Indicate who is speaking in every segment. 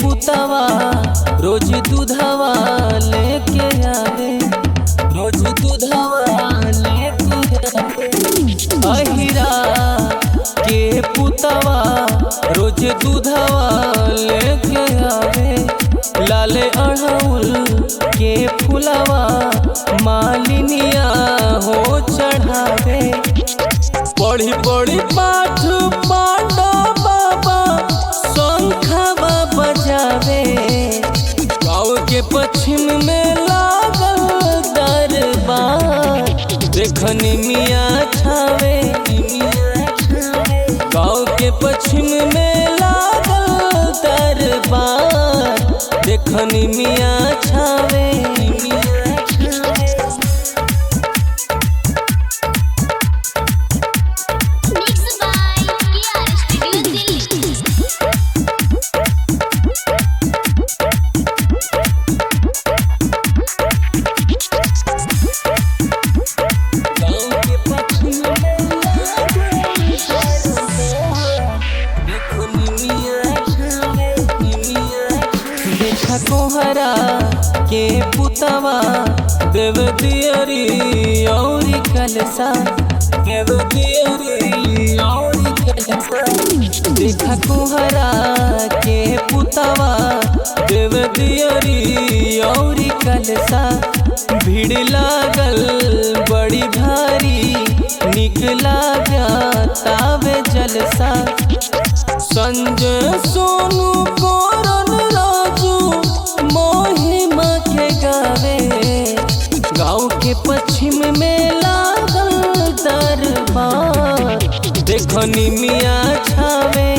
Speaker 1: पुतवा रोज दूधवा लेके आवे रोज दूधवा लेके आवे अहिरा के पुतवा रोज दूधवा लेके आवे लाले अड़हुल के फुलवा मालिनिया हो चढ़ावे पढ़ी पढ़ी पाठ पांडा बाबा शंखवा बजावे गाँव के पश्चिम में लागल दरबार देखनी मिया छावे गाँव के पश्चिम में लागल दरबार देखनी मिया छावे
Speaker 2: Mixed by KR Studio Delhi.
Speaker 1: गाँव के पश्चिम में लागल दरबार देखनी मिया छावे देखा कोहरा के पुतवा देव दियरी और कलसा देव दियरी और कलसा देखा कोहरा के पुतवा देव दियरी और कलसा भीड़ लागल बड़ी भारी निकला गया तावे जलसा संजय सोनू कोरन राजू मोहिमा के गावे गाँव के पश्चिम में लागल दरबार देखनी मिया छावे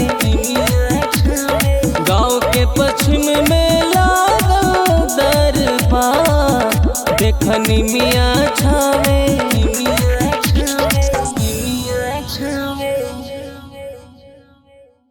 Speaker 1: गाँव के पश्चिम में लागल दरबार देखनी मिया छावे